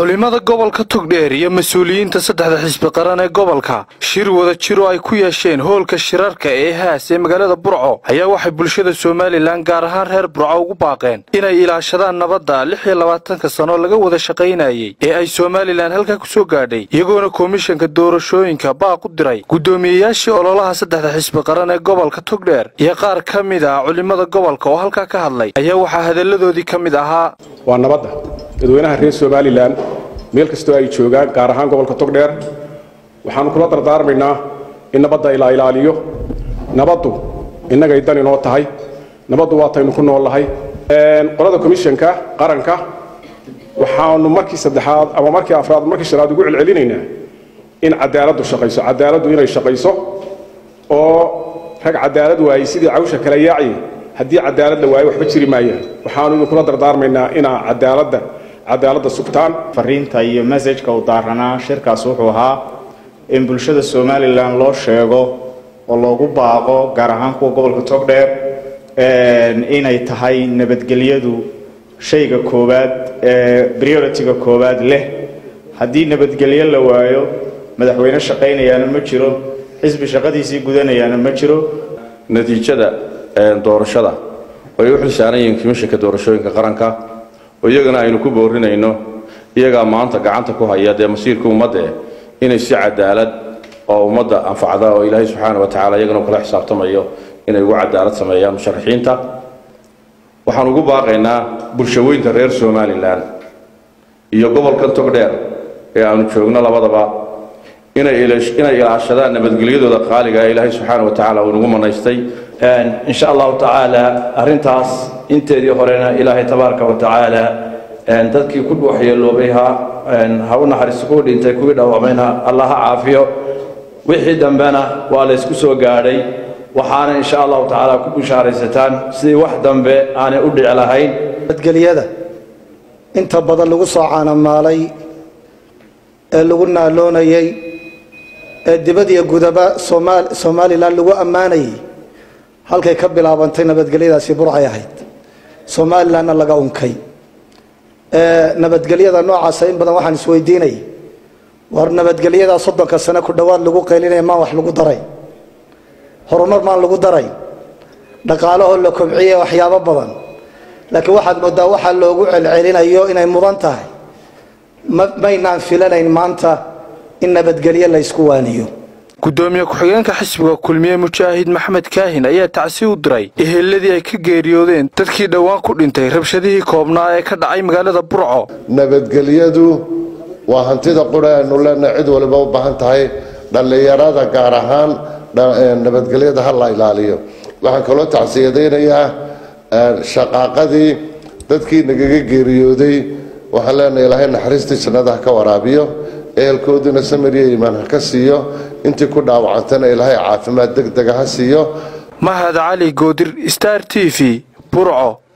culimmada gobolka togdheer iyo mas-uuliyiinta saddexda xisbi qaran ee gobolka shir wada jiro ay ku yeesheen hoolka shirarka ee haas ee magaalada burco ayaa waxay bulshada somalilan gaar ahaan reer burco ugu baaqeen inay ilaashadaan nabadda lix iyo labaatanka sano laga wada shaqaynayey ee ay somalilan halkaa ku soo gaadhay iyagoona komishanka doorashooyinka baaq u diray guddoomiyeyaashii ololaha saddexda xisbi qaran ee gobolka togdheer iyo qaar ka mid ah culimmada gobolka oo halkaa ka hadlay ayaa waxaa hadalladoodii ka mid ahaa waa nabadda dadweynaha reer somalilan meel kastoo ay joogaan gaar ahaan gobolka togdheer waxaanu kula dardaarmaynaa in nabadda la ilaaliyo nabaddu innagay dan inoo tahay nabaddu waataynu ku nool nahay qolada komishanka qaranka waxaanu markii saddexaad ama markii afraad markii shanaad ugu celcelinaynaa in cadaaladdu shaqayso cadaaladdu inay shaqayso oo rag cadaalad waayey sidii cawsha kala yaaci haddii cadaalad la waayo waxba jiri maayaan waxaanu idinkula dardaarmaynaa inaa cadaaladda cadaaladda sugtaan fariinta iyo messajka u daaranaa shirkaas wuxuu ahaa in bulshada somalilan loo sheego oo loogu baaqo gaar ahaan kuwa gobolka togdheer inay tahay nabadgelyadu shayga koowaad ee priority-ga koowaad leh haddii nabadgelyo la waayo madaxweyne shaqaynayaana ma jiro xisbi shaqadiisii gudanayaana ma jiro natiijada doorashada oo ay u xilsaaran yihiin komishanka doorashooyinka qaranka oo iyagana aynu ku boorinayno iyagaa maanta gacanta ku haya dee masiirka ummadda inay si cadaalad oo ummadda anfacda oo ilaahay subxaana wa tacala iyagana kula xisaabtamayo inay ugu cadaalad sameeyaan musharaxiinta waxaan ugu baaqaynaa bulshaweynta reer somalilan iyo gobolkan togdheer ee aanu joogno labadaba inay ilaashadaan nabadgelyadooda qaaliga ee ilaahay subxaana wa tacala uu nagu manaystay insha allahu tacaala arrintaas inteedii horena ilaahay tabaaraka wa tacaala dadkii ku waxyeeloobay ha ha u naxariisto kuwii dhintay kuwii dhaawacmayna allah ha caafiyo wixii dambena waa la ysku soo gaadhay waxaana insha allahu tacaala ku bishaaraysataan sidii wax dambe aanay u dhici lahayn nabadgelyada inta badan lagu soo caanamaalay ee lagu naaloonayey ee dibad iyo gudaba somalilan lagu ammaanayay halkay ka bilaabantay nabadgelyadaasi burcay ahayd somalilanna laga unkay nabadgelyada noocaasa in badan waxaan isweydiinay war nabadgelyadaa soddonka sane ku dhowaad lagu qaylinaya maan wax lagu daray horumar maan lagu daray dhaqaalahoo la kobciye waxyaabo badan laakiin waxaad moodaa waxaa loogu celcelinayo inay mudan tahay maynaan filanayn maanta in nabadgelyo la ysku waaniyo guddoomiye ku-xigeenka xisbiga kulmiye mujaahid maxmed kaahin ayaa tacsi u diray eheladii ay ka geeriyoodeen dadkii dhowaan ku dhintay rabshadihii koobnaa ee ka dhacay magaalada burco nabadgelyadu waa hantida qura aynu leenahay cid waliba u baahan tahay dhallinyarada gaar ahaan nabadgelyada ha la ilaaliyo waxaan kaloo tacsiyadaynayaa shaqaaqadii dadkii nagaga geeriyooday waxaan leenahay ilaahay naxariistii jannada ha ka waraabiyo ehelkooduna samiriya iimaan ha ka siiyo intii ku dhaawacantana ilaahay caafimaad deg dega ha siiyo mahad cali goodir star t v burco